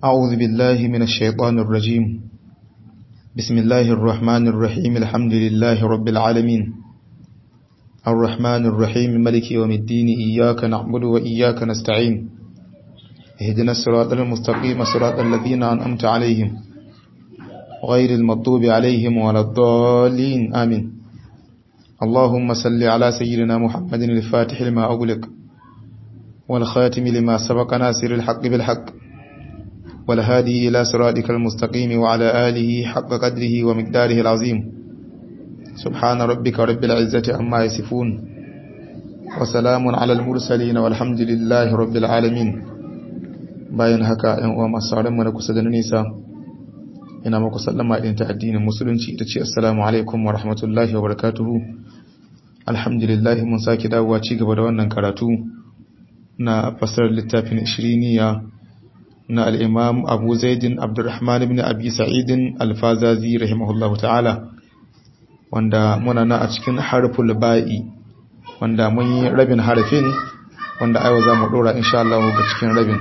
أعوذ بالله من الشيطان الرجيم بسم الله الرحمن الرحيم الحمد لله رب العالمين الرحمن الرحيم ملك يوم الدين إياك نعبد وإياك نستعين اهدنا الصراط المستقيم صراط الذين أنأمت عليهم غير المطوب عليهم ولا الضالين آمين اللهم صل على سيدنا محمد الفاتح لما أغلق والخاتم لما سبق ناصر الحق بالحق والهادي إلى صراطك المستقيم وعلى آله حق قدره ومقداره العظيم سبحان ربك رب العزة عما يصفون وسلام على المرسلين والحمد لله رب العالمين bayan haka ‘yan uwa masu sauran mu na kusa da nisa ina muku sallama idan ta addinin musulunci ita ce assalamu alaikum wa rahmatullahi wa barakatuhu alhamdulillah mun sake dawowa ci gaba da wannan karatu na fasar littafin ishiriniya na al'imam abu zaidin abdurrahman ibn abi sa'idin alfazazi rahimahullahu ta'ala wanda muna na a cikin harful ba'i wanda mun yi rabin harfin wanda aiwa za mu ɗora insha Allah ga cikin rabin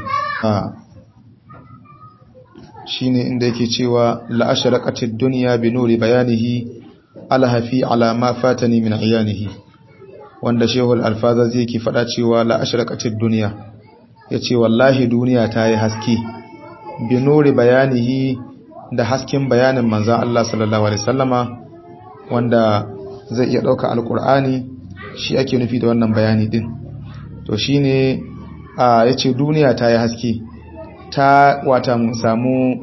shi ne inda yake cewa la'asharakatid duniya bi nuri bayanihi alhafi ala ma fatani min iyanihi wanda shehul alfaza zai ke faɗa cewa la'asharakatid duniya ya ce wallahi duniya ta yi haske bi nuri bayanihi da hasken bayanin manzan Allah sallallahu alaihi sallama wanda zai iya ɗauka alkur'ani shi ake nufi da wannan bayani din to shi ne ya ce duniya ta yi haske ta wata mun samu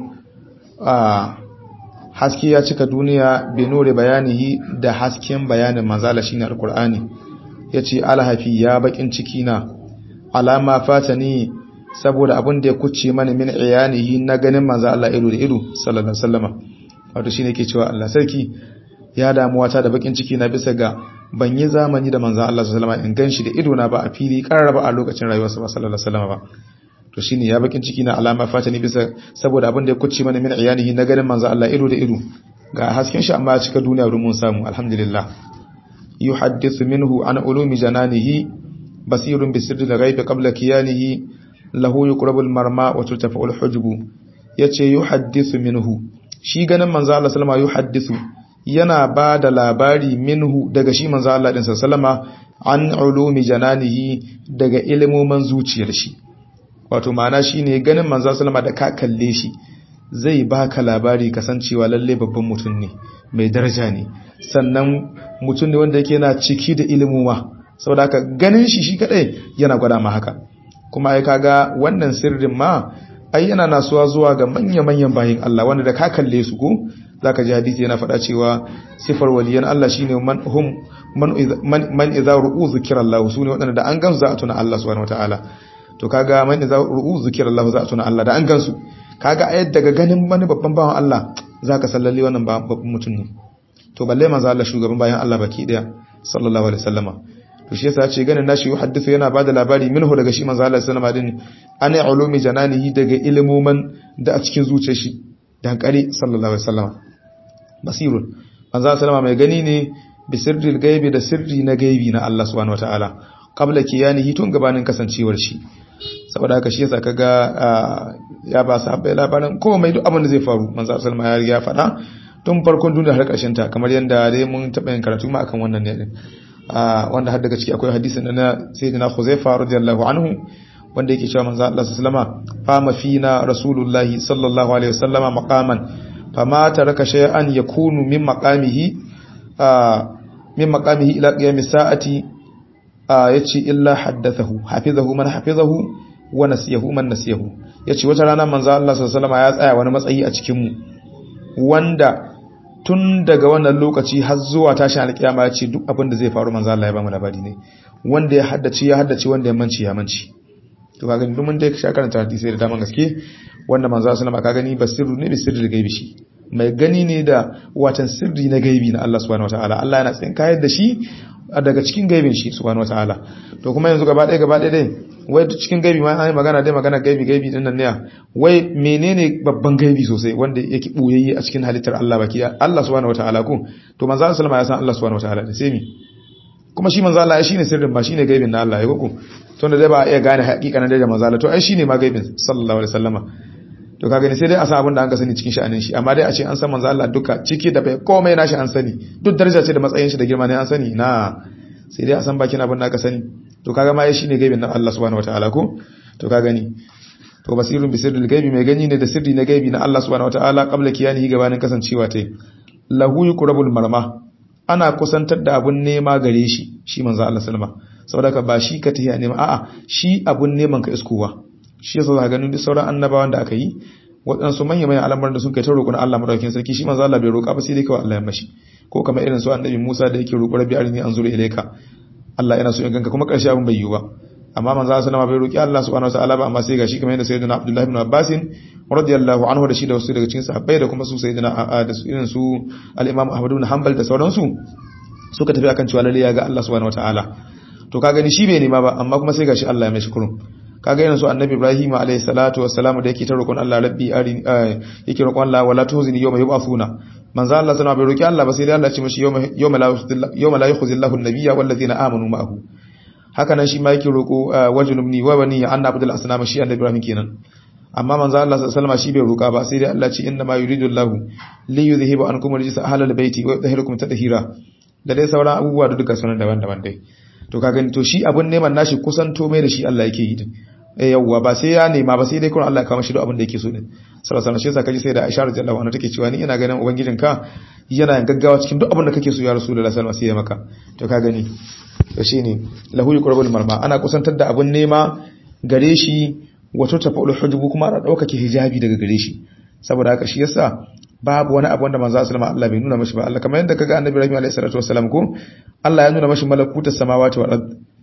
haske ya cika duniya benore bayanihi da hasken bayanin manzala shine alkur'ani ya ce alhafi ya bakin ciki na alama fata ni saboda abin da ya kuce mana min iyanihi na ganin manza Allah ido da ido sallallahu alaihi wasallama wato shine ke cewa Allah sarki ya damuwa ta da bakin ciki na bisa ga ban yi zamani da manzan Allah sallallahu alaihi wasallam in ganshi da ido na ba a fili karara a lokacin rayuwarsa ba sallallahu alaihi wasallam ba to shine ya bakin ciki na alama fata ni bisa saboda abin da ya kuce mana min iyanihi na ganin manzan Allah ido da ido ga hasken shi amma cika duniya rumun samu alhamdulillah yuhaddithu minhu an ulumi jananihi basirun bi sirri al-ghaib qabla kiyanihi lahu yuqrabu al-marma wa tutafa'u al-hujbu yace yuhaddithu minhu shi ganin manzan Allah sallallahu alaihi wasallam yuhaddithu yana ba da labari minhu daga shi manzo Allah din sallama an ulumi jananihi daga ilimoman zuciyar shi wato ma'ana shine ganin manzo sallama da ka kalle shi zai baka labari kasancewa lalle babban mutum ne mai daraja ne sannan mutum ne wanda yake yana ciki da ilimuma saboda haka ganin shi shi kadai yana gwada ma haka kuma ai kaga wannan sirrin ma ai yana nasuwa zuwa ga manya-manyan bayin Allah wanda da ka kalle su ko zaka ji hadisi yana faɗa cewa sifar waliyan Allah shine man hum man man idza ru'u zikra Allah sune wadanda da an gansu za a tuna Allah subhanahu wataala to kaga man idza ru'u zikra Allah za a tuna Allah da an gansu kaga ayat daga ganin wani babban bawan Allah zaka sallalle wannan babban mutum ne to balle manzo Allah shugaban bayan Allah baki daya sallallahu alaihi wasallama to shi yasa ce ganin nashi yuhaddithu yana bada labari minhu daga shi manzo Allah sallallahu alaihi wasallam din ana ulumi jananihi daga ilmuman da a cikin zuciyar shi dan kare sallallahu alaihi wasallama basirun manzo sallama mai gani ne bi sirril gaibi da sirri na gaibi na Allah subhanahu wataala qabla kiyanihi tun gabanin kasancewar shi saboda haka shi yasa kaga ya ba sahabbai labarin komai duk abin da zai faru manzo sallama ya riga faɗa tun farkon duniya har ƙarshen ta kamar yanda dai mun taɓa yin karatu ma akan wannan ne din wanda har daga ciki akwai hadisin na sayyidina Khuzaifa radiyallahu anhu wanda yake cewa manzo Allah sallallahu alaihi wasallama fama fina rasulullahi sallallahu alaihi wasallama maqaman fama taraka shay'an yakunu min maqamihi min maqamihi ila qiyamis sa'ati yace illa haddathahu hafizahu man hafizahu wa nasiyahu man nasiyahu yace wata rana manzo Allah sallallahu alaihi ya tsaya wani matsayi a cikin mu wanda tun daga wannan lokaci har zuwa tashin alkiyama yace duk abin da zai faru manzo Allah ya ba mu labari ne wanda ya haddace ya haddace wanda ya manci ya manci to kaga duk mun dai sha karanta hadisi da daman gaske wanda manzo sallallahu alaihi ka gani basiru ne bisirri gaibi shi mai gani ne da watan sirri na gaibi na Allah subhanahu wataala Allah yana tsin kayar da shi daga cikin gaibin shi subhanahu wataala to kuma yanzu gaba ɗaya gaba ɗaya dai wai cikin gaibi ma ai magana dai magana gaibi gaibi din nan ne wai menene babban gaibi sosai wanda yake boyayye a cikin halittar Allah baki Allah subhanahu wataala ko to manzo sallallahu alaihi ya san Allah subhanahu wataala da sai mi kuma shi manzo Allah shine sirrin ba shine gaibin na Allah ya koko tunda dai ba a iya gane hakikanin da manzo Allah to ai shine ma gaibin sallallahu alaihi wasallama to ka gani sai dai a san abin da an ka sani cikin sha'anin shi amma dai a ce an san manzo Allah duka ciki da bai komai nashi an sani duk daraja ce da matsayin shi da girma ne an sani na sai dai a san bakin abin da aka sani to kaga ma shi ne gaibin nan Allah subhanahu wataala ko to ka gani to basirun bisirril gaibi mai gani ne da sirri na gaibi na Allah subhanahu wataala qabla kiyanihi gabanin kasancewa ta lahu yuqrabul marma ana kusantar da abun nema gare shi shi manzo Allah sallama saboda ka ba shi ka tahiya nema a'a shi abun neman ka iskowa shi yasa za ka ganin duk sauran annabawan da aka yi waɗansu manya manyan al'amuran da sun kai ta roƙon Allah madaukakin sarki shi manzo Allah bai roƙa ba sai dai kawai Allah ya mashi ko kamar irin su annabi Musa da yake roƙo rabbi arini anzuru ilayka Allah yana so in ganka kuma ƙarshe abin bai yiwu ba amma manzo Allah sallama bai roƙi Allah subhanahu wataala ba amma sai gashi kamar yadda sayyidina Abdullah ibn Abbas radiyallahu anhu da shi da wasu daga cikin sahabbai da kuma su sayyidina da su irin su al-Imam Ahmad ibn Hanbal da sauransu suka tafi akan cewa lalle ya ga Allah subhanahu wataala to ka gani shi bai nema ba amma kuma sai gashi Allah ya mai shukrun kaga irin su annabi Ibrahim alayhi salatu wassalam da yake ta roƙon Allah rabbi ari yake roƙon Allah wala tuhzini yawma yub'athuna manzo Allah sana bai roƙi Allah ba sai dai Allah ya ce mishi yawma yawma la yawma la yukhzillahu an-nabiyya wal ladina amanu ma'ahu haka nan shi ma yake roƙo wajnubni wa bani an abdul asnama shi annabi Ibrahim kenan amma manzo Allah sallallahu alaihi shi bai roƙa ba sai dai Allah ce inna ma yuridu Allahu li yuzhiba ankum rijsa ahlal baiti wa yutahhirakum tadhira da dai sauran abubuwa da duka sunan daban-daban dai to ka gani to shi abun neman nashi kusanto mai da shi Allah yake yi din eh yawwa ba sai ya nema ba sai dai kun Allah ya kawo shi duk abin da yake so din sallallahu alaihi wasallam kaji sai da Aisha radhiyallahu anha take cewa ni ina ganin ubangijinka yana gaggawa cikin duk abin da kake so ya rasulullahi sallallahu alaihi wasallam sai ya maka to ka gani to shine lahu yuqrabul marma ana kusantar da abun nema gare shi wato tafa'ul hujubu kuma ana daukake hijabi daga gare shi saboda haka shi yasa babu wani abu wanda manzo sallama Allah bai nuna mashi ba Allah kamar yadda kaga annabi Ibrahim alaihi salatu wassalam ko Allah ya nuna mashi malakutus samawati wal ard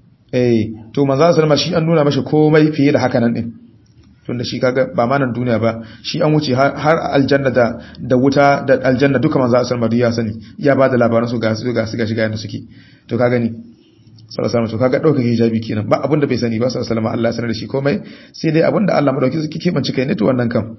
eh to manzo sallama shi an nuna mashi komai fiye da haka nan din tunda shi kaga ba ma nan duniya ba shi an wuce har aljanna da da wuta da aljanna duka manzo sallama ya sani ya ba da labaran su ga su ga su ga shiga yanda suke to ka gani sallallahu alaihi to kaga dauka hijabi kenan ba abinda bai sani ba sallallahu alaihi Allah ya sanar da shi komai sai dai abinda Allah madauki suke kebanci kai ne to wannan kam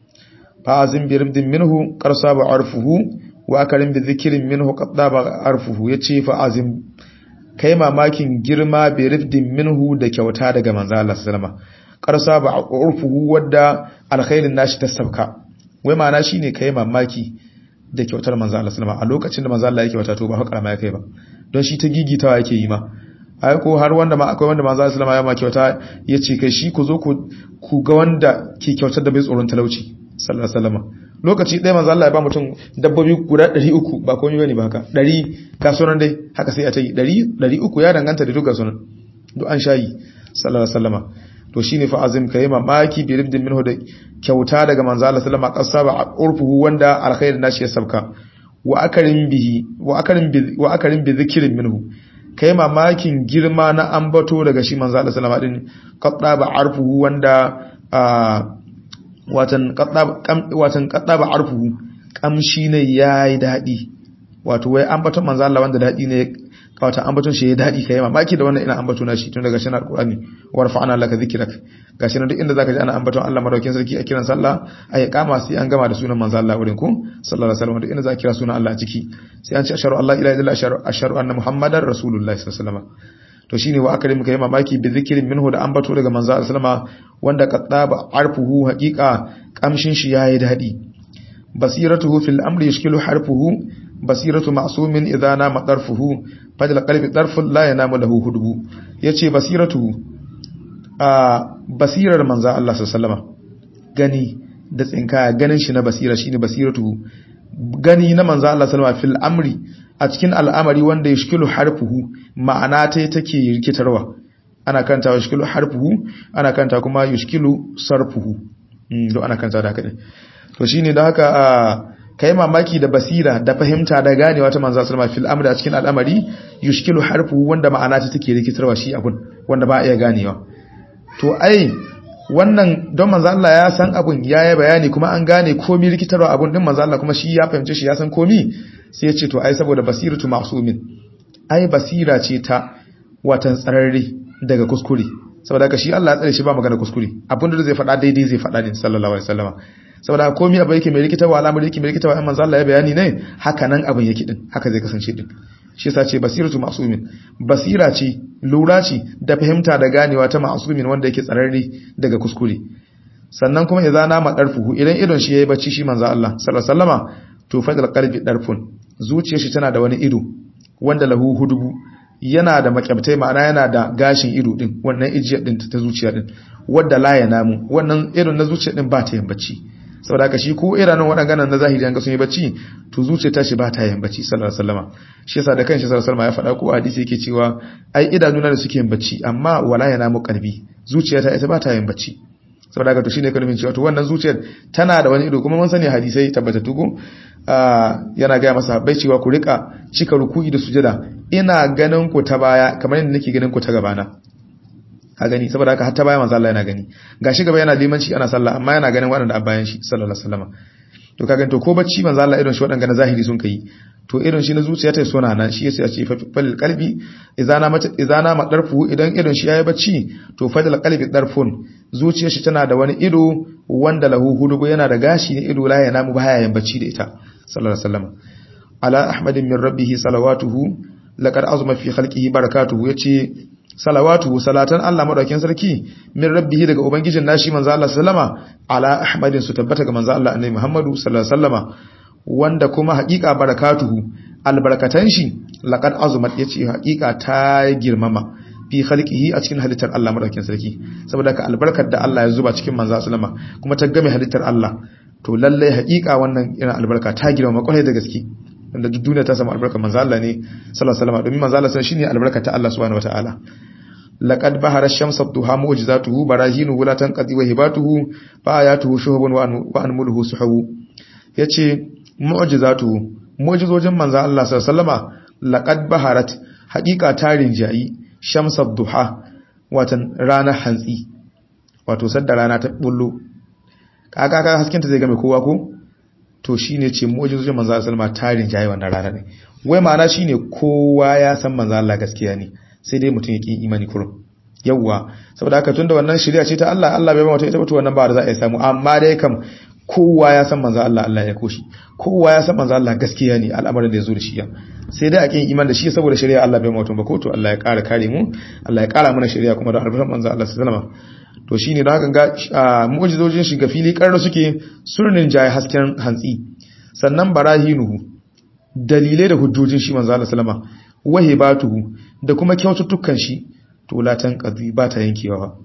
fa'azin bi ribdin minhu qarsaba arfuhu wa akarin bi dhikrin minhu qaddaba arfuhu yace fa'azin kai mamakin girma bi ribdin minhu da kyauta daga manzo Allah sallama qarsaba arfuhu wadda alkhairin nashi ta sabka wai ma'ana shine kai mamaki da kyautar manzo Allah sallama a lokacin da manzo Allah yake wata to ba hakara ma kai ba don shi ta gigitawa yake yi ma ai ko har wanda ma akwai wanda manzo Allah sallama ya ma kyauta yace kai shi ku zo ku ku ga wanda ke kyautar da bai tsoron talauci sallallahu alaihi wasallam lokaci ɗaya manzo Allah ya ba mutum dabbobi guda 300 ba komai bane ba haka 100 kasuwan dai haka sai a ta yi 100 300 ya danganta da duka sunan duk an shayi sallallahu alaihi wasallam to shine fa azim kai mamaki bi ribdin minhu da kyauta daga manzo Allah sallallahu alaihi wasallam qasaba urfuhu wanda alkhairin nashi ya sabka wa akarin bihi wa akarin bi wa akarin bi zikrin minhu kai mamakin girma na ambato daga shi manzo Allah sallallahu alaihi wasallam din qadaba arfuhu wanda watan kaddaba arfuhu kamshi ne yayi dadi wato wai ambaton manzo Allah wanda dadi ne wata ambaton shi yayi dadi kai mamaki da wannan ina ambato na shi tun daga shi na alqur'ani warfa'ana laka dhikrak gashi nan duk inda zaka ji ana ambaton Allah madaukin sarki a kiran sallah ai kama sai an gama da sunan manzo Allah wurin ku sallallahu alaihi wasallam duk inda zaka kira sunan Allah a ciki sai an ce asharu Allah ila ila asharu asharu anna muhammadar rasulullahi sallallahu alaihi wasallam to shine wa akrim kai mamaki bi zikrin minhu da ambato daga manzo Allah sallama wanda qaddaba arfuhu haqiqa kamshin shi yayi dadi basiratuhu fil amri yashkilu harfuhu basiratu ma'sumin idza nama darfuhu fadla qalbi darful la yanamu lahu hudbu yace basiratuhu a basirar manzo Allah sallama gani da tsinkaya ganin shi na basira shine basiratuhu gani na manzo Allah sallama fil amri a cikin al'amari wanda ya shikilu harfuhu ma'ana ta take rikitarwa ana kanta wa shikilu harfuhu ana kanta kuma yushkilu sarfuhu do ana kanta da haka ne to shine da haka kai mamaki da basira da fahimta da ganewa ta manzo sallama fil amri a cikin al'amari yushkilu harfuhu wanda ma'ana ta take rikitarwa shi abun wanda ba a iya ganewa to ai wannan don manzo Allah ya san abun ya yi bayani kuma an gane komi rikitarwa abun din manzo Allah kuma shi ya fahimce shi ya san komi sai ya ce to ai saboda basiratu ma'sumin ai basira ce ta watan tsararre daga kuskure saboda haka shi Allah ya tsare shi ba magana kuskure abin da zai faɗa daidai zai faɗa ne sallallahu alaihi wasallama saboda komi abu yake mai rikitarwa al'amari yake mai rikitarwa manzo Allah ya bayani ne haka nan abin yake din haka zai kasance din shi yasa ce basiratu ma'sumin basira ce lura ce da fahimta da ganewa ta ma'sumin wanda yake tsararre daga kuskure sannan kuma idza nama darfuhu idan idon shi yayi bacci shi manzo Allah sallallahu alaihi wasallama to fadal qalbi darfun zuciyar shi tana da wani ido wanda lahu hudubu yana da makyabtai ma'ana yana da gashin ido din wannan ijiyar din ta zuciya din wadda la ya namu wannan irin na zuciya din ba ta yin bacci saboda haka shi ko iranin waɗannan na zahiri an ga sun yi bacci to zuciya ta shi ba ta yin bacci sallallahu alaihi wasallama shi yasa da kanshi sallallahu alaihi wasallama ya faɗa ko hadisi yake cewa ai idanuna da suke yin bacci amma wala ya namu kalbi zuciya ta ita ba ta yin bacci saboda haka to shine kalmin cewa to wannan zuciyar tana da wani ido kuma mun sani hadisai tabbatattu ko yana ga masa bai cewa ku rika cika ruku'i da sujada ina ganin ku ta baya kamar yadda nake ganin ku ta gabana ka gani saboda haka har ta baya manzo Allah yana gani gashi gaba yana limanci ana sallah amma yana ganin waɗanda a bayan shi sallallahu alaihi wasallam to ka gani to ko bacci manzo Allah irin shi waɗanda na zahiri sun kai to irin shi na zuciya ta sona nan shi yasa ya ce fal qalbi idza mata idza ma darfu idan irin shi yayi bacci to fal qalbi darfun zuciyar shi tana da wani ido wanda lahu hudubu yana da gashi ne ido la yana mu baya yin bacci da ita sallallahu alaihi wasallam ala ahmadin min rabbih salawatuhu laqad azma fi khalqihi barakatuhu yace salawatuhu salatan Allah madaukakin sarki min rabbihi daga ubangijin nashi manzo Allah sallama ala ahmadin su tabbata ga manzo Allah annabi Muhammadu sallallahu alaihi wasallama wanda kuma haƙiƙa barakatuhu albarkatan shi laqad azumat yace haƙiƙa ta girmama fi khalqihi a cikin halittar Allah madaukakin sarki saboda ka albarkar da Allah ya zuba cikin manzo sallama kuma ta game halittar Allah to lalle haƙiƙa wannan irin albarka ta girmama kwarai da gaske wanda duk duniya ta samu albarkar manzo Allah ne sallallahu alaihi wasallam domin manzo Allah shine albarkar ta Allah subhanahu wataala laqad bahara ash-shamsu duha mu'jizatuhu barahinu la tanqadi wa hibatuhu fa ayatuhu shuhubun wa anmuluhu suhubu yace mu'jizatuhu mu'jizojin manzo Allah sallallahu alaihi wasallama laqad baharat haqiqa tarin jayi shamsu duha watan rana hantsi wato sadda rana ta bullo kaga kaga hasken ta zai ga mai kowa ko to shine ce mu'jizojin manzo Allah sallallahu alaihi wasallama tarin jayi wannan rana ne wai ma'ana shine kowa ya san manzo Allah gaskiya ne sai dai mutum ya ƙi imani kurum yawwa saboda haka tunda wannan shari'a ce ta Allah Allah bai ba mutum ita ba to wannan ba da za a yi samu amma dai kam kowa ya san manzo Allah Allah ya koshi kowa ya san manzo Allah gaskiya ne al'amarin da ya zo da shi ya sai dai a ƙin iman da shi saboda shari'a Allah bai mutum ba ko to Allah ya ƙara kare mu Allah ya ƙara mana shari'a kuma da albarkar manzo Allah sallallahu alaihi wasallam to shine da haka ga mu'jizojin shi ga fili karra suke surnin jaye hasken hantsi sannan barahinuhu dalilai da hujjojin shi manzo Allah sallama wahibatuhu da kuma kyaututtukan shi to latan qadhi ba ta yankewa ba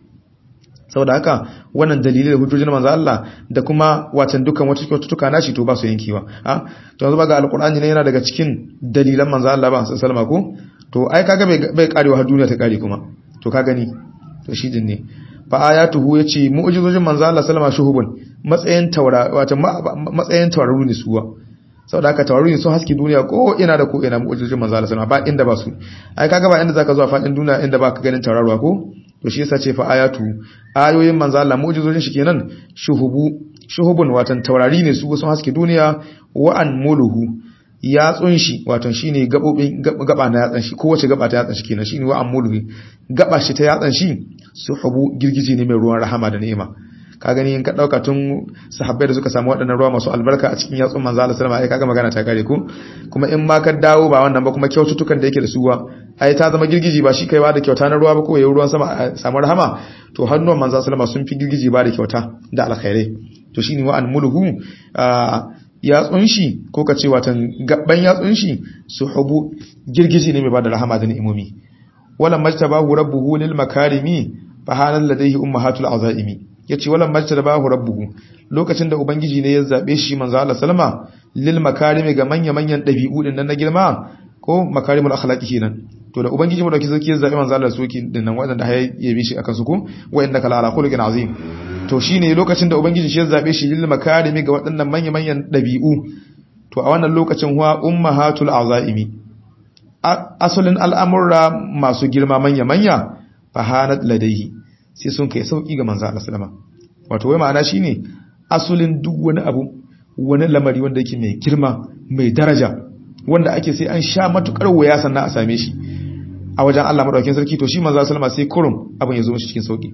saboda haka wannan dalilai da hujjojin manzo Allah da kuma watan dukkan wata kyaututtuka nashi to ba su yankewa ha to yanzu ga alqur'ani ne yana daga cikin dalilan manzo Allah ba sallama ko to ai kaga bai bai karewa har duniya ta kare kuma to ka gani to shi din ne fa ayatuhu yace mu'jizojin manzo Allah sallama shuhubun matsayin taura wato matsayin tauraru ne suwa saboda haka tawaru sun haske duniya ko ina da ko ina mu'jizojin manzo Allah ba inda ba su ai kaga ba inda zaka zuwa fadin duniya inda baka ganin tauraruwa ko to shi yasa ce fa ayatu ayoyin manzo Allah mu'jizojin shi kenan shuhubu shuhubun watan taurari ne su sun haske duniya wa an muluhu yatsun shi watan shine gabobin gaba na yatsan shi kowace gaba ta yatsan shi kenan shine wa an muluhu gaba shi ta yatsan shi suhubu girgije ne mai ruwan rahama da ni'ima ka gani in ka dauka tun sahabbai da suka samu waɗannan ruwa masu albarka a cikin yatsun manzo Allah sallallahu alaihi wasallam ai kaga magana ta kare ku kuma in ma ka dawo ba wannan ba kuma kyaututtukan da yake da suwa ai ta zama girgiji ba shi kai ba da kyauta na ruwa ba ko yayin ruwan sama a samu rahama to hannuwan manzo sallallahu alaihi wasallam sun fi girgiji ba da kyauta da alkhairai to shine wa anmuluhu yatsun shi ko ka ce watan gabban yatsun shi suhubu girgiji ne mai ba da rahama da ni'imomi wala majtabahu rabbuhu lil makarimi fa halal ladayhi ummahatul azaimi yace walan majta da bahu rabbuhu lokacin da ubangiji ne ya zabe shi manzo Allah sallama lil makarimi ga manya manyan dabi'u din nan na girma ko makarimul akhlaqi kenan to da ubangiji mu dauki sarki ya zabe manzo Allah soki din nan wadanda ya yabe shi akan su ko wa innaka la ala khuluqin azim to shine lokacin da ubangiji shi ya zabe shi lil makarimi ga wadannan manya manyan dabi'u to a wannan lokacin huwa ummahatul azaimi asalin al'amurra masu girma manya manya fahanat ladaihi sai sun kai sauki ga manzo Allah sallama wato wai ma'ana shine asulin duk wani abu wani lamari wanda yake mai girma mai daraja wanda ake sai an sha matukar waya sannan a same shi a wajen Allah madaukakin sarki to shi manzo sallama sai kurum abin ya zo mishi cikin sauki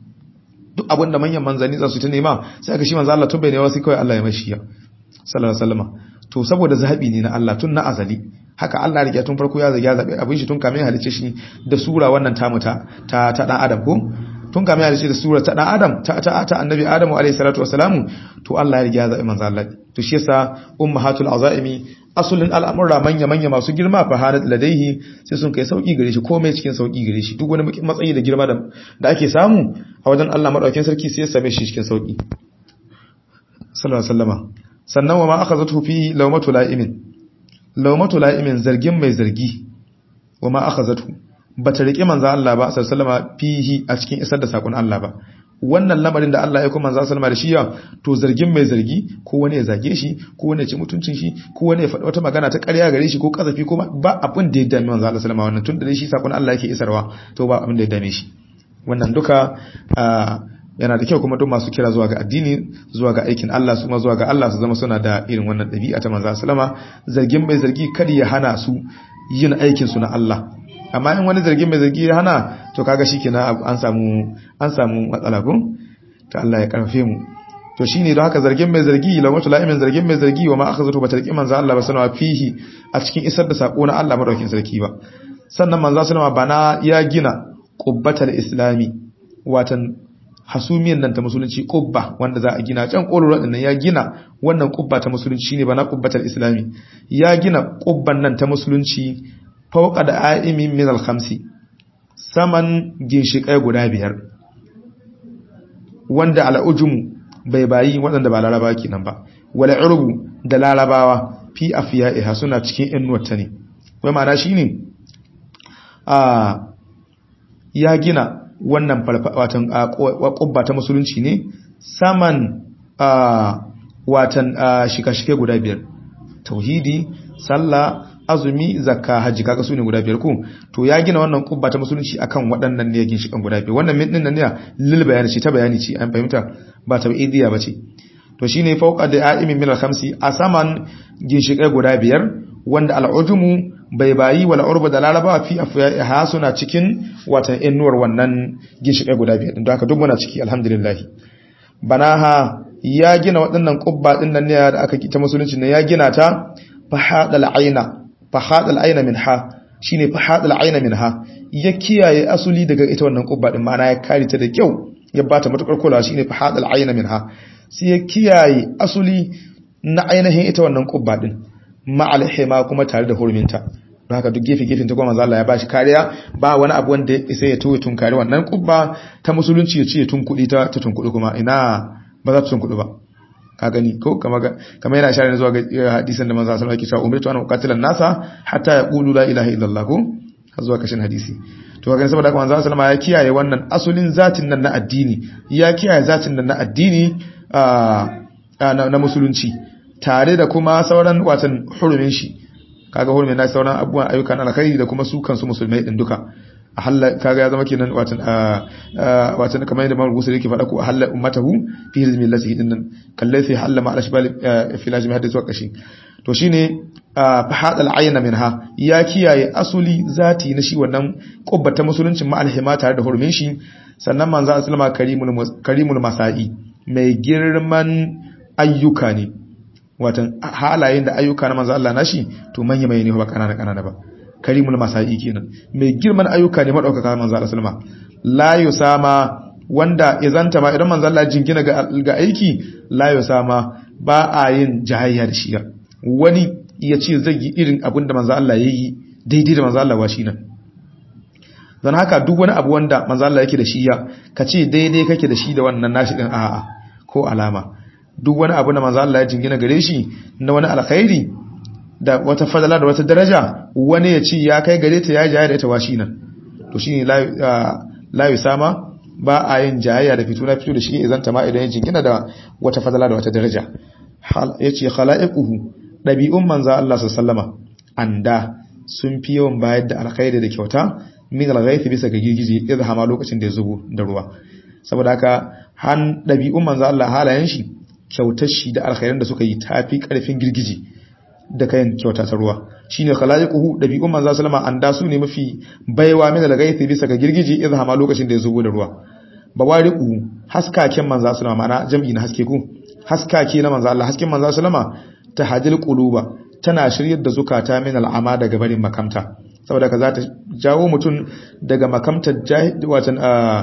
duk abin da manyan manzanni za su ta nema sai aka shi manzo Allah tun bai ne sai kawai Allah ya mashi ya sallallahu alaihi wasallama to saboda zahabi ne na Allah tun na azali haka Allah ya tun farko ya zage ya zabe abin shi tun kamin halice shi da sura wannan tamu ta ta dan adam ko tun kamin ya dace da sura ta dan adam ta ta, ta annabi adamu alayhi salatu wassalamu to Allah ya riga ya zabi manzo Allah to shi yasa ummahatul azaimi asulin al'amura manya manya masu girma fa hadat ladaihi sai sun kai sauki gare shi komai cikin sauki gare shi duk wani matsayi da girma da ake samu a wajen Allah madaukakin sarki sai ya same shi cikin sauki sallallahu alaihi wasallama sannan wa ma akhazatu fi lawmatu la'imin lawmatu la'imin zargin mai zargi wa ma akhazatu bata rike manzo Allah ba sallallahu alaihi wasallama fihi a cikin isar da sakon Allah ba wannan lamarin da Allah ya kuma manzo sallama da shi ya to zargin mai zargi ko wani ya zage shi ko wani ya ci mutuncin shi ko wani ya faɗi wata magana ta ƙarya gare shi ko kazafi ko ba abin da ya dame manzo Allah sallama wannan tun da shi sakon Allah yake isarwa to ba abin da ya dame shi wannan duka yana da kyau kuma duk masu kira zuwa ga addini zuwa ga aikin Allah su ma zuwa ga Allah su zama suna da irin wannan ɗabi'a ta manzo sallama zargin mai zargi kada ya hana su yin aikin su na Allah amma in wani zargin mai zargi ya hana to kaga shikenan an samu an samu matsala ko to Allah ya karfe mu to shine don haka zargin mai zargi lawatu la'imin zargin mai zargi wa ma akhazatu ba tarki manzo Allah ba sanawa fihi a cikin isar da sako na Allah madaukin sarki ba sannan manzo sallama bana ya gina qubbatal islami watan hasumiyan nan ta musulunci qubba wanda za a gina can koloro din nan ya gina wannan qubba ta musulunci shine bana qubbatal islami ya gina qubban nan ta musulunci fauka da a'imin min al-khamsi saman ginshiƙai guda biyar wanda al'ujumu bai bayi waɗanda ba laraba kenan ba wala urbu da larabawa fi afiya'iha suna cikin innuwata ne wai ma'ana shine a ya gina wannan watan ƙubba ta musulunci ne saman watan shika-shike guda biyar tauhidi sallah azumi zakka haji kaga su ne guda biyar ko to ya gina wannan kubba ta musulunci akan waɗannan ne ginshikan guda biyar wannan min dinnan ne lil bayani ce ta bayani ce an fahimta ba ta idiya bace to shine fawqa da a'imin min al-khamsi a saman ginshikai guda biyar wanda al-ujumu bai bayi wala urba da laraba fi afya suna cikin watan innuwar wannan ginshikai guda biyar don haka duk muna ciki alhamdulillah banaha ya gina waɗannan kubba din nan ne da aka ta musulunci ne ya gina ta fahadal aina fahadal aina minha shine fahadal aina minha ya kiyaye asuli daga ita wannan kubba din ma'ana ya kare ta da kyau ya bata matukar kulawa shine fahadal aina minha sai ya kiyaye asuli na ainihin ita wannan kubba din ma'al hima kuma tare da hurminta don haka duk gefe gefen ta kuma manzo Allah ya bashi kariya ba wani abu wanda sai ya toye tunkari wannan kubba ta musulunci ya ce ya tunkudi ta ta tunkudi kuma ina ba za ta tunkudi ba ka gani ko kamar yana share zuwa ga hadisin da manzo sallallahu alaihi wasallam umirtu an uqatila nasa hatta yaqulu la ilaha illallah ko har zuwa kashin hadisi to kaga saboda haka manzo sallallahu ya kiyaye wannan asulin zatin nan na addini ya kiyaye zatin nan na addini na musulunci tare da kuma sauran watan hurumin shi kaga hurumin na sauran abubuwan ayyukan alkhairi da kuma su kansu musulmai din duka a halla kaga ya zama kenan watan watan kamar yadda Imam Bukhari yake faɗa ko halla ummatahu fi hizmi lati din nan kallai sai halla ma al-ashbal fi lajmi hadith wa kashi to shine fahad al-ayna minha ya kiyaye asuli zati na shi wannan kubbata musuluncin ma al-hima tare da hurumin shi sannan manzo sallama karimul karimul masai mai girman ayyuka ne watan halayen da ayyuka na manzo Allah nashi to manya mai ne ba kanana kanana ba karimul masai kenan mai girman ayyuka ne madaukaka manzo Allah sallama la yusama wanda izanta ma idan manzo Allah jingina ga, ga aiki la yusama ba a yin jahayya da shi wani ya ce zai yi irin abin da manzo Allah yayi daidai da manzo Allah wa shi nan dan haka duk wani abu wanda manzo Allah yake da shi ya kace daidai kake da shi da wannan nashi din a'a ko alama duk wani abu da manzo Allah ya jingina gare shi na wani alkhairi da wata fadala da wata daraja wani ya ci ya kai gare ta ya jaya da ita washi nan to shine la yusama ba a yin jayayya da fito na fito da shi idan ta ma idan ya jingina da wata fadala da wata daraja yace khalaiquhu dabi'un manzo Allah sallama anda sun fi yawan bayar da alkhairi da kyauta min alghayth bisa ga girgije idan hama lokacin da ya zubo da ruwa saboda haka han dabi'un manzo Allah halayen shi kyautar shi da alkhairan da suka yi tafi karfin girgije da kayan kyauta ta ruwa shine khalaiquhu dabi'un manzo sallama an da su ne mafi baiwa min al-gaithi bisa ga girgiji idha ma lokacin da ya zubo da ruwa bawariqu haskaken manzo sallama mana jam'i na haske ku haskake na manzo Allah hasken manzo sallama tahajil quluba tana shiryar da zukata min al'ama daga barin makamta saboda ka za ta jawo mutum daga makamtar watan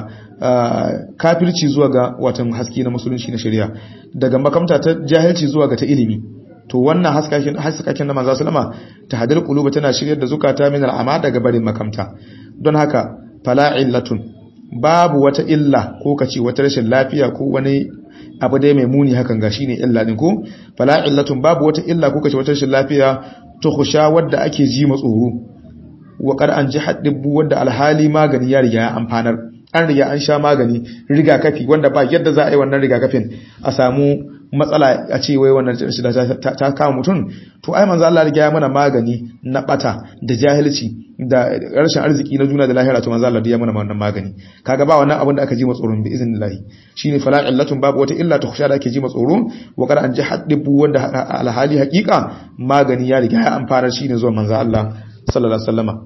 kafirci zuwa ga watan haske na musulunci na shari'a daga makamta ta jahilci zuwa ga ta ilimi to wannan haskakin na manzo sallama ta hadar quluba tana shiryar da zukata min al'ama daga barin makamta don haka fala illatun babu wata illa ko kace wata rashin lafiya ko wani abu dai mai muni hakan ga shine illa din ko fala illatun babu wata illa ko kace wata rashin lafiya to khusha wadda ake ji matsoro wa qad an ji haddibbu wadda alhali magani ya riga ya amfanar an riga an sha magani rigakafi wanda ba yadda za a yi wannan rigakafin a samu matsala a ce wai wannan shida ta kama mutum to ai manzo Allah riga ya mana magani na bata da jahilci da rashin arziki na juna da lahira to manzo Allah ya mana wannan magani kaga ba wannan abin da aka ji matsoron bi iznillahi shine fala illatun babu wata illa ta khusha da ake ji matsoro wa kada an ji haddibu wanda alhali haqiqa magani ya riga ya amfana shine zuwa manzo Allah sallallahu alaihi wasallama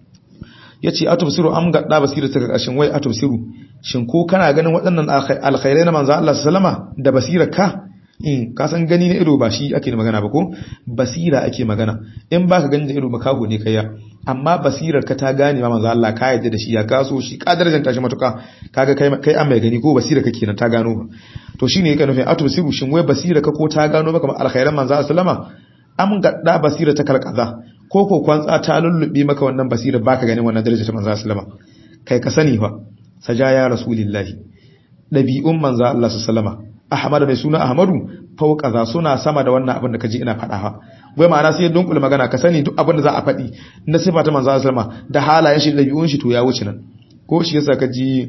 yace atubsiru am gadda basira ta kashin wai atubsiru shin ko kana ganin waɗannan alkhairai na manzo Allah sallama da basira ka in ka san gani na ido ba shi ake magana ba ko basira ake magana in baka gani da ido makaho ne kaiya amma basirar ka ta gane ma manzo Allah ka yadda da shi ya kaso shi ka darajar shi matuka kaga kai kai an mai gani ko basira ka kenan ta gano ba to shine yake nufin atubsiru shin wai basira ka ko ta gano maka alkhairan manzo sallama am gadda basira ta kalkaza ko ko kwantsa ta lullube maka wannan basira baka ganin wannan darajar ta manzo sallama kai ka sani fa sajaya rasulillahi dabi'un manzo Allah sallama ahmad mai suna ahmadu fauka za suna sama da wannan abin da kaji ina faɗa ha wai ma'ana sai dunkul magana ka sani duk abin da za a faɗi na sifa ta manzo sallama da halayen shi dabi'un shi to ya wuce nan ko shi yasa kaji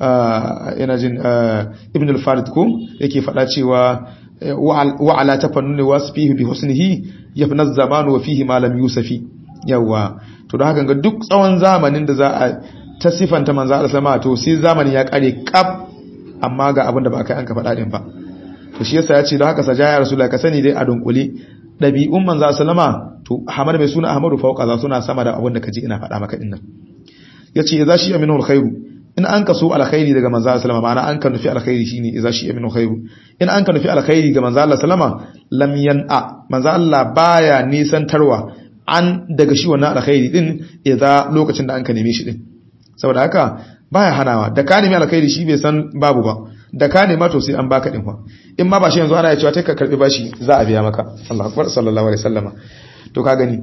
ina jin ibn al-farid ko yake faɗa cewa wa'ala tafannuni wasfihi bi husnihi yafna zamanu wa fihi ma lam yusafi yawa to don haka ga duk tsawon zamanin da za a ta sifanta manzo Allah sallama to sai zamanin ya kare kaf amma ga abin da ba kai an ka faɗa din ba to shi yasa ya ce don haka sajaya rasulullahi ka sani dai a dunkule dabi'un manzo sallama to Ahmad mai suna Ahmadu fauqa za suna sama da abin da kaji ina faɗa maka dinnan yace idza shi aminu alkhairu in an kaso alkhairi daga manzo sallama ma'ana an ka nufi alkhairi shine idza shi aminu khairu in an ka nufi alkhairi ga manzo Allah sallama lam yan'a manzo Allah baya nisantarwa an daga shi wannan alkhairi din idza lokacin da an ka neme shi din saboda haka baya hanawa da ka nemi alkhairi shi bai san babu ba da ka nema to sai an baka din fa in ma ba shi yanzu ana ya cewa kai ka karbi bashi za a biya maka Allahu akbar sallallahu alaihi wasallama to ka gani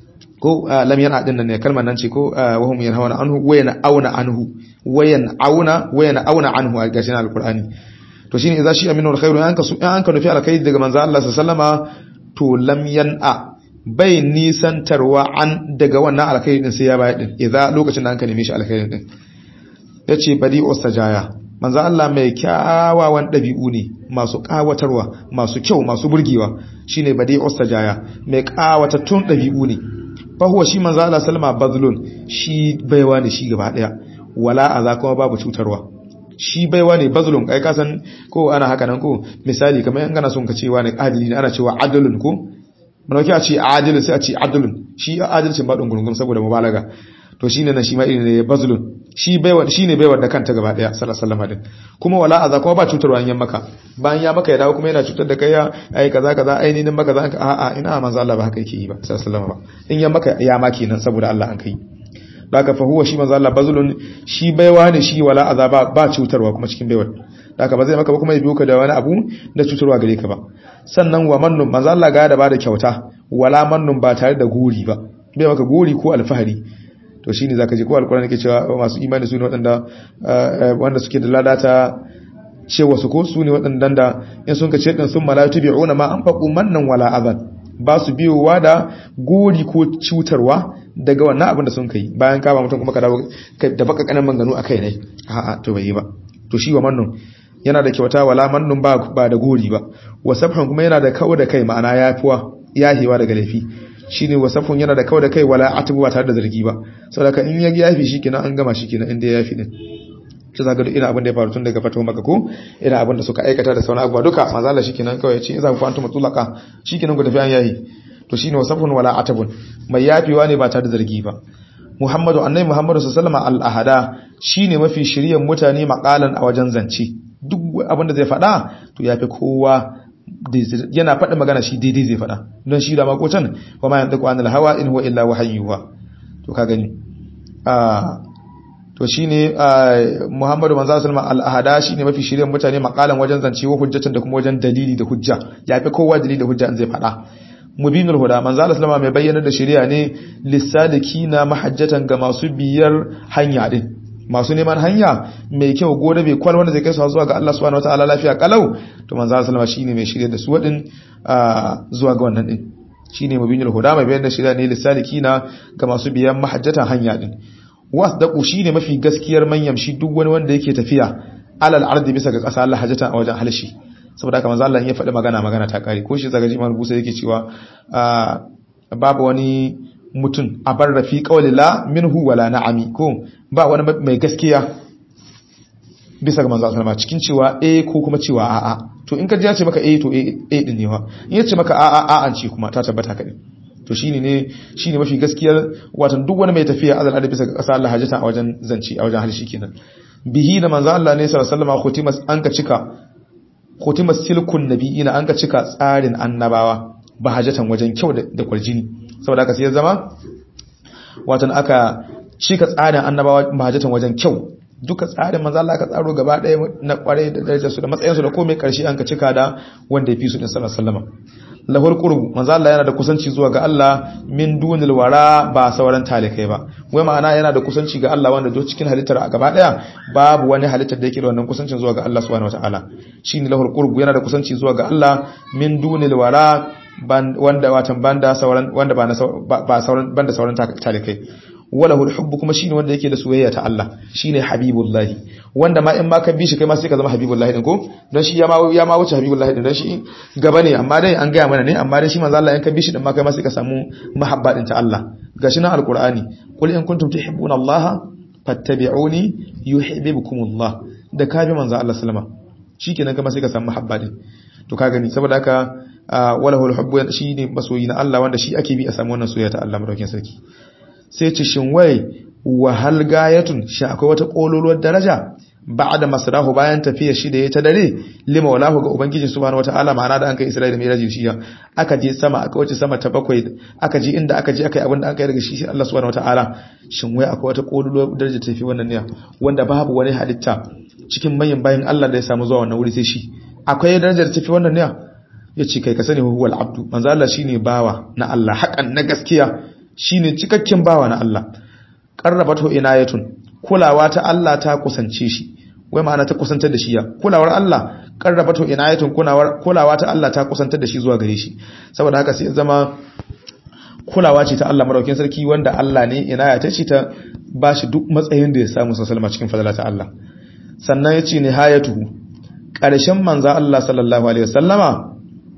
ko lam yana din nan ne kalmar nan ce ko wahum yanhauna anhu wayana auna anhu wayan auna wayana auna anhu a gashin alqur'ani to shine idza shi aminu alkhairu an ka su an ka nufi alkhairi daga manzo Allah sallallahu alaihi wasallama to lam yan'a bai nisantarwa an daga wannan alkhairi din sai ya bayar din idza lokacin da an ka neme shi alkhairi din yace badi ostajaya manzo Allah mai kyawawan dabi'u ne masu kawatarwa masu kyau masu burgewa shine badi ostajaya mai kawatattun dabi'u ne fa huwa shi manzo Allah sallama bazlun shi baiwa ne shi gaba daya wala aza kuma babu cutarwa shi baiwa ne bazlun kai ka san ko ana haka nan ko misali kamar yan kana son ka cewa ne adili ne ana cewa adalun ko manauki a ce adilun sai a ce adalun shi adalcin ba dungurungun saboda mubalaga to shine nan shi ma irin ne bazlun shi baiwa shine baiwa da kanta gaba daya sallallahu alaihi wasallam kuma wala aza kuma ba cutarwa yan maka bayan ya maka ya dawo kuma yana cutar da kai ya ai kaza kaza ai ni maka za a a ina manzo Allah ba haka yake yi ba sallallahu alaihi wasallam ba in ya maka ya maki nan saboda Allah an kai daga fa huwa shi manzo Allah bazlun shi baiwa ne shi wala aza ba ba cutarwa kuma cikin baiwa daga ba zai maka ba kuma ya biyo ka da wani abu da cutarwa gare ka ba sannan wa mannun manzo Allah ga da ba da kyauta wala mannun ba tare da guri ba bai maka guri ko alfahari to shine zaka ji ko alkurani yake cewa masu imani su ne waɗanda wanda suke da ladata cewa su ko su ne waɗanda da in sun ka ce din sun malatu bi'una ma an faqu mannan wala azan ba su biyowa da gori ko cutarwa daga wannan abin da sun kai bayan ka ba mutum kuma ka dawo da baka kanan manganu akai ne a'a to bai yi ba to shi wa mannun yana da kyauta wala mannun ba ba da gori ba wasafhan kuma yana da kawo da kai ma'ana yafiwa yahewa daga laifi shine wasafun yana da kawai da kai wala atibu ba tare da zargi ba saboda in ya yafi shikenan an gama shikenan inda ya yafi din to zaka duk ina abin da ya faru tun daga fatawa maka ko ina abin da suka aikata da sauran abubuwa duka manzo Allah shikenan kawai ya ce za ku antum mutlaqa shikenan ku tafi an yayi to shine wasafun wala atabun mai yafiwa ne ba tare da zargi ba Muhammadu annabi Muhammadu sallallahu alaihi wasallam al-ahada shine mafi shiryan mutane maqalan a wajen zance duk abin da zai faɗa to yafi kowa yana faɗa magana shi daidai zai faɗa don shi da makocan wa ma yanzu anil hawa in huwa illa wahayyuha to ka gani to shine Muhammadu manzo sallama al-ahada shine mafi shiryen mutane makalan wajen zance wa hujjatan da kuma wajen dalili da hujja yafi kowa dalili da hujja an zai fada mubinul huda manzo sallama mai bayyana da shari'a ne lisadikina mahajjatan ga masu biyar hanya din masu neman hanya mai kyau gode bai kwal wanda zai kai su zuwa ga Allah subhanahu wataala lafiya kalau to manzo sallama shine mai shirye da su wadin zuwa ga wannan din shine mubinul huda mai bayyana da shari'a ne lisadikina ga masu biyan mahajjatan hanya din wasdaqu shine mafi gaskiyar manyan shi duk wani wanda yake tafiya alal ardi bisa ga ƙasa Allah hajjata a wajen halshi saboda haka manzo Allah ya faɗi magana magana ta kare ko shi zagaji Imam Busa yake cewa babu wani mutum a bar rafi qawli la minhu wala na'ami ko ba wani mai gaskiya bisa ga manzo Allah cikin cewa eh ko kuma cewa a'a to in ka ji ya ce maka eh to eh din ne wa in ya ce maka a'a a'a ce kuma ta tabbata kadai to shine ne shine mafi gaskiyar watan duk wani mai tafiya azal adabi bisa kasa Allah hajjata a wajen zanci a wajen halshi kenan bihi da manzo Allah ne sallallahu alaihi wasallam khutimas an ka cika khutimas silkun nabiyina an ka cika tsarin annabawa ba hajjatan wajen kyau da kwarjini saboda haka sai ya zama watan aka cika tsarin annabawa ba hajjatan wajen kyau duka tsarin manzo Allah aka tsaro gaba ɗaya na kware da darajar su da matsayin su da komai karshe an ka cika da wanda ya fi su din sallallahu alaihi wasallam lahul qurbu manzo Allah yana da kusanci zuwa ga Allah min dunil wara ba sauran talikai ba wai ma'ana yana da kusanci ga Allah wanda do cikin halittar a gaba daya babu wani halittar da yake da wannan kusancin zuwa ga Allah subhanahu wataala shine lahul qurbu yana da kusanci zuwa ga Allah min dunil wara wanda watan banda sauran wanda ba ba sauran banda sauran talikai wala hubbu kuma shine wanda yake da soyayya ta Allah shine habibullahi wanda ma in ma ka bi shi kai ma sai ka zama habibullahi din ko don shi ya ma ya ma wuce habibullahi din don shi gaba ne amma dai an gaya mana ne amma dai shi manzo Allah in ka bi shi din ma kai ma sai ka samu mahabba din ta Allah gashi nan alqur'ani qul in kuntum tuhibbuna Allah fattabi'uni yuhibbukumullah da ka bi manzo Allah sallama shikenan kai ma sai ka samu mahabba din to ka gani saboda haka wala hubbu shine masoyi na Allah wanda shi ake bi a samu wannan soyayya ta Allah madaukakin sarki sai ce shin wai wahal gayatun shi akwai wata kololuwar daraja ba'da masrahu bayan tafiya shi da ya ta dare lima walahu ga ubangiji subhanahu wataala ma'ana da an kai Isra'ila mai raji shi aka je sama aka wuce sama ta bakwai aka je inda aka je aka yi abin da aka yi daga shi Allah subhanahu wataala shin wai akwai wata kololuwar daraja tafi wannan ne wanda babu wani halitta cikin manyan bayan Allah da ya samu zuwa wannan wuri sai shi akwai darajar tafi wannan ne ya ce kai ka sani huwal abdu manzo Allah shine bawa na Allah haƙan na gaskiya shine cikakken bawa na Allah qarrabato inayatun kulawa ta Allah ta kusance shi wai ma'ana ta kusantar da shi ya kulawar Allah qarrabato inayatun kulawar kulawa ta Allah ta kusantar da shi zuwa gare shi saboda haka sai zama kulawa ce ta Allah madaukakin sarki wanda Allah ne inaya ta ce ta bashi duk matsayin da ya samu sallama cikin fadala ta Allah sannan yace nihayatuhu ƙarshen manzo Allah sallallahu alaihi wasallama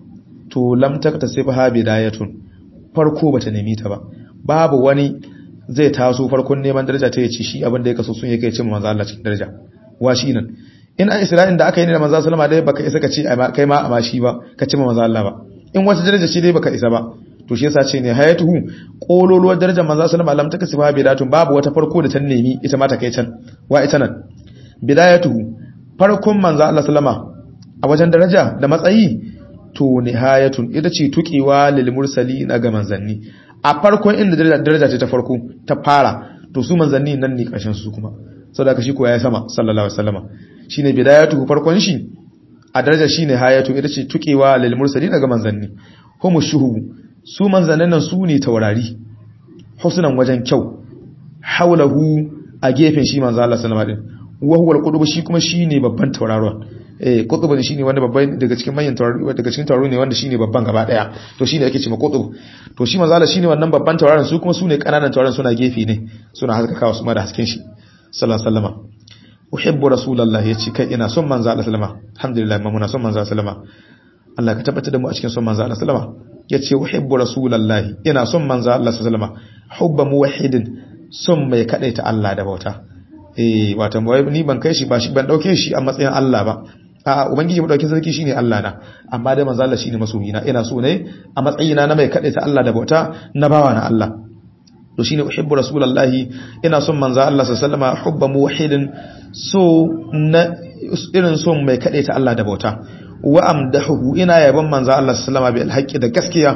to lam taktasibha bidayatun farko bata nemi ta ba babu wani zai taso farkon neman daraja ta yace shi abin da ya kaso sun yake ce manzo Allah cikin daraja wa shi nan in an Isra'in da aka yi ne da manzo sallama dai baka isa ka ce kai ma amma shi ba ka ce manzo Allah ba in wata daraja ce dai baka isa ba to shi yasa ce ne hayatuhu kololuwar darajar manzo sallama lam takasifa bidatun babu wata farko da ta nemi ita ma ta kai can wa ita nan bidayatuhu farkon manzo Allah sallama a wajen daraja da matsayi to nihayatun ita ce tukewa lil mursalina ga manzanni a farkon inda daraja ce ta farko ta fara to su manzanni nan ne karshen su kuma saboda shi ko ya sama sallallahu alaihi wasallama shine bidayatu farkon shi a daraja shine hayatu ita ce tukewa lil mursalina ga manzanni humu shuhubu su manzannin nan su ne taurari husnan wajen kyau haulahu a gefen shi manzo Allah sallallahu alaihi wasallam wa huwa al-qutb shi kuma shine babban tauraron eh qutb shine wanda babban daga cikin manyan taurari daga cikin taurari ne wanda shine babban gaba daya to shine ake cewa qutb to shi manzo Allah shine wannan babban tauraron su kuma sune kananan tauraron suna gefe ne suna haskakawa su ma da hasken shi sallallahu alaihi wasallam uhibbu rasulullahi yace kai ina son manzo Allah sallama alhamdulillah muna son manzo sallama Allah ka tabbatar da mu a cikin son manzo Allah sallama yace uhibbu rasulullahi ina son manzo Allah sallama hubba muwahhidin son mai kadaita Allah da bauta eh wato ni ban kai shi ba shi ban dauke shi a matsayin Allah ba a ubangiji madaukin sarki shine Allah na amma dai manzo Allah shine masoyina ina so ne a matsayina na mai kadaita Allah da bauta na bawa na Allah to shine uhibbu rasulullahi ina son manzo Allah sallallahu alaihi wasallam hubba muwahhidin so na irin son mai kadaita Allah da bauta wa amdahu ina yaban manzo Allah sallallahu alaihi wasallam bil haqqi da gaskiya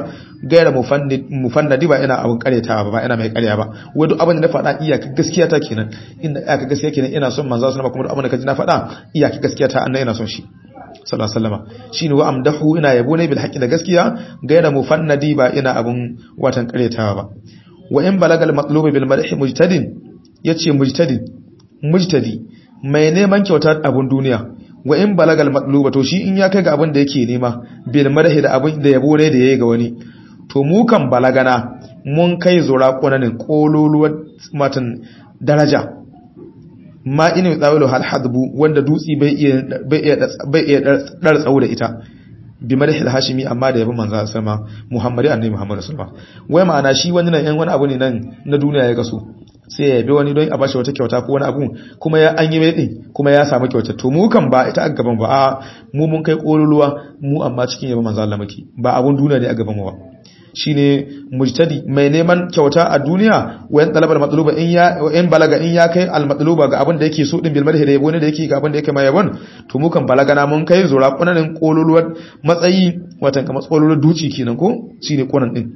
gaira mufannadi ba ina abun karyatawa ba ina mai karya ba wai duk abin da na faɗa iyaka gaskiya ta kenan inda iyaka gaskiya kenan ina son manzo sallallahu kuma duk abin da kaji na faɗa iyaka gaskiya ta annabi ina son shi sallallahu alaihi wasallam shine wa amdahu ina yabo ne bil haqqi da gaskiya gaira mufannadi ba ina abun watan karyatawa ba wa in balagal matlubi bil madhi mujtadin yace mujtadin mujtadi mai neman kyauta abun duniya wa in balagal matluba to shi in ya kai ga abin da yake nema bil madhi da abin da yabo ne da yayi ga wani to mu kan balagana mun kai zura kunanin kololuwar matan daraja ma ina tsawilu hal hadbu wanda dutsi bai iya bai iya bai iya dar tsawo da ita bi madhi al hashimi amma da yabo manzo sallama muhammadi annabi muhammad sallama wai ma'ana shi wani nan yan wani abu ne nan na duniya ya kaso sai ya yabi wani don a bashi wata kyauta ko wani abu kuma ya an yi mai din kuma ya samu kyauta to mu kan ba ita a gaban ba a mu mun kai kololuwa mu amma cikin yaba manzo Allah muke ba abun duniya ne a gaban mu ba shine mujtadi mai neman kyauta a duniya wayan talabar matluba in ya in balaga in ya kai al matluba ga abin da yake so din bil madhi da yabo ne da yake ga abin da yake mai yabon to mu kan balaga na mun kai zura kunanin kololuwar matsayi watan kamar kololuwar duci kenan ko shine kunan din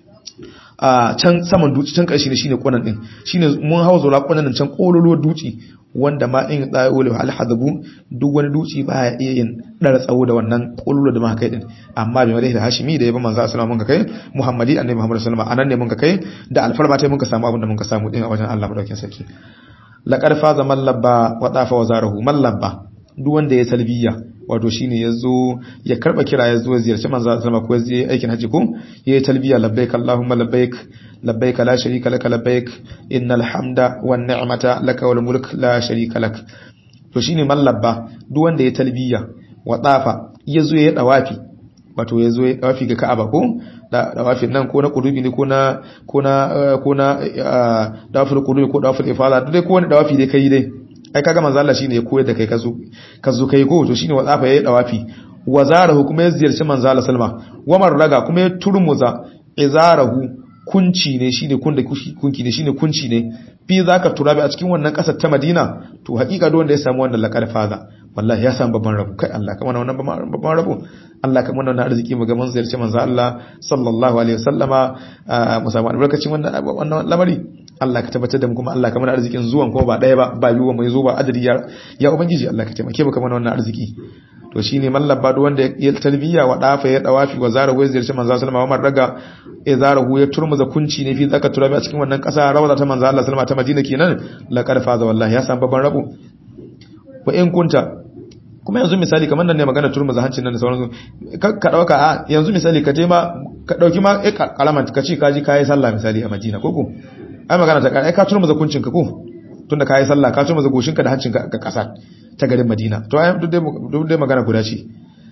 a can saman duci can ƙarshe ne shine kwanan din shine mun hawa zura kwanan can kololuwar duci wanda ma in tsayo al hadabu duk wani duci ba ya iya yin dara tsawo da wannan kololuwar da muka kai din amma bai madai da hashimi da yaba manzo sallallahu alaihi wasallam mun kai muhammadi annabi muhammad sallallahu alaihi wasallam anan ne mun kai da alfarma tai mun ka samu abin da mun ka samu din a wajen Allah madaukakin sarki laqad faza man labba wa dafa wazarahu man labba duk wanda ya talbiya wato shine yazo ya karba kira yazo ziyarci manzo sallama ko yaje aikin haji ko yayi talbiya labbaik allahumma labbaik labbaik la sharika lak labbaik innal hamda wan ni'mata lak wal mulk la sharika lak to shine mallabba duk wanda ya talbiya wa tafa yazo ya dawafi wato yazo ya dawafi ga Ka'aba ko da dawafin nan ko na kudubi ne ko na ko na ko na dawafin kudubi ko dawafin ifala duk dai ko wani dawafi dai kai dai ai kaga manzo Allah shine ya koyar da kai kazo kazo kai ko to shine wazafa yayi dawafi wazarahu kuma ya ziyarci manzo Allah sallama wa marraga kuma ya turmuza izarahu kunci ne shine kun da kunki ne shine kunci ne fi zaka turabi a cikin wannan kasar ta Madina to hakika duk wanda ya samu wannan laqad faza wallahi ya samu babban rabo kai Allah kamar wannan babban rabo Allah kamar wannan arziki mu ga mun ziyarci manzo Allah sallallahu alaihi wasallama mu samu albarkacin wannan wannan lamari Allah ka tabbatar da mu kuma Allah kamar arzikin zuwan kuma ba daya ba ba yiwuwa mai zo ba adadi ya ya ubangiji Allah ka taimake mu kamar wannan arziki to shine mallaba duk wanda ya talbiya wa dafa ya dawafi wa zara wai ziyarci manzo sallallahu alaihi wasallam raga ya zara hu ya turmuza kunci ne fi zaka turabi a cikin wannan kasa rawada ta manzo Allah sallallahu ta Madina kenan laqad faza wallahi ya san babban rabo wa in kunta kuma yanzu misali kamar nan ne magana turmuza hancin nan da sauransu ka dauka a yanzu misali ka je ma ka dauki ma kalaman ka ce ka ji kai sallah misali a Madina koko ai magana ta kai ka turmuza kuncin ka ko tunda kai sallah ka turmuza goshin ka da hancin ka ga kasa ta garin Madina to ai duk dai magana guda ce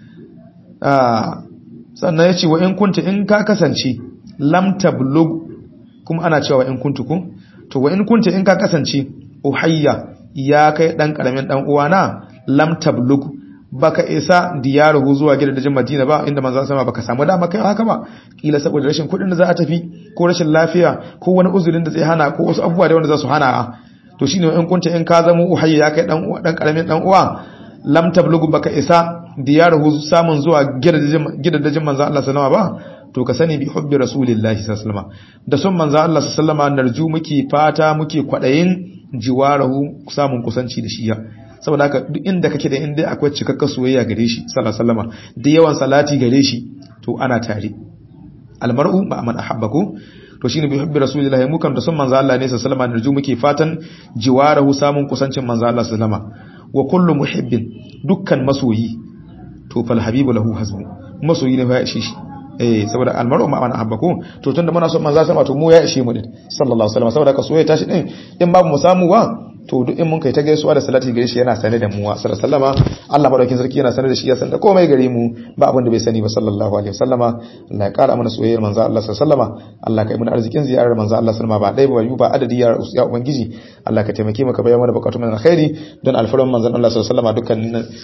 ah sannan yace wa in kunta in ka kasance lam tablug kuma ana cewa in kuntu ku to wa in kunta in ka kasance uhayya ya kai dan karamin dan uwana lam tablug baka isa diyaruhu zuwa gidajen Madina ba inda manzon sama baka samu dama kai haka ba kila saboda rashin kudin da za a tafi ko rashin lafiya ko wani uzurin da zai hana ko wasu abubuwa da wanda za su hana to shine in kunta in ka zama uhayya ya kai dan dan karamin dan uwa lam tablugu baka isa diyaruhu samun zuwa gidajen manzon Allah sallama ba to ka sani bi hubbi rasulillahi sallallahu alaihi da son manzon Allah sallallahu alaihi narju muke fata muke kwadayin jiwarahu samun kusanci da shi ya saboda haka duk inda kake da inda akwai cikakken soyayya gare shi sallallahu alaihi wasallam da yawan salati gare shi to ana tare almar'u ma man ahabbaku to shine bi hubbi rasulillahi mu kan da son manzo Allah ne sallallahu alaihi wasallam narju muke fatan jiwarahu samun kusancin manzo Allah sallallahu alaihi wasallam wa kullu muhibbin dukkan masoyi to fal habibu lahu hasbu masoyi ne ya ishe shi eh saboda almaru ma man ahabbaku to tunda muna son manzo sama to mu ya ishe mu din sallallahu alaihi wasallam saboda ka soyayya tashi din in babu mu samu wa to duk in mun kai ta gaisuwa da salati gare shi yana sane da mu sallallahu alaihi wasallama Allah madaukin sarki yana sane da shi ya san da komai gare mu ba abin da bai sani ba sallallahu alaihi wasallama Allah ya kara mana soyayyar manzo Allah sallallahu alaihi wasallama Allah ka yi mana arzikin ziyarar manzo Allah sallallahu alaihi wasallama ba dai ba ba adadi ya ya ubangiji Allah ka taimake mu ka bayyana mana bukatun mu na alkhairi don alfaran manzon Allah sallallahu alaihi wasallama dukkanin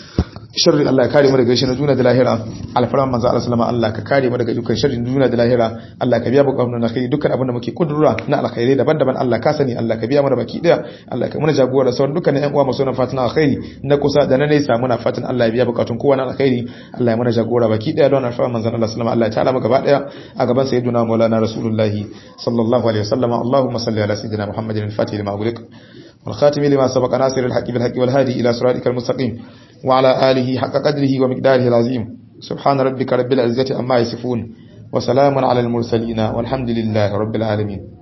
sharri Allah ya kare mu daga shi na duniya da lahira alfaran manzo Allah sallama Allah ka kare mu daga dukkan sharrin duniya da lahira Allah ka biya bukatun na kai dukkan abin da muke kudura na alkhairi daban-daban Allah ka sani Allah ka biya mu da baki daya Allah ka muna jagora sauran dukkan ƴan uwa masu nan fatan alkhairi na kusa da na nesa muna fatan Allah ya biya bukatun kowa na alkhairi Allah ya muna jagora baki daya don alfaran manzo Allah sallama Allah ya tala mu gaba daya a gaban sayyidina Maulana Rasulullah sallallahu alaihi wasallam Allahumma salli ala sayyidina Muhammadin al-Fatih lima ughliq والخاتم لما سبق ناصر الحق بالحق والهادي إلى صراطك المستقيم وعلى آله حق قدره ومقداره العظيم سبحان ربك رب العزة عما يصفون وسلام على المرسلين والحمد لله رب العالمين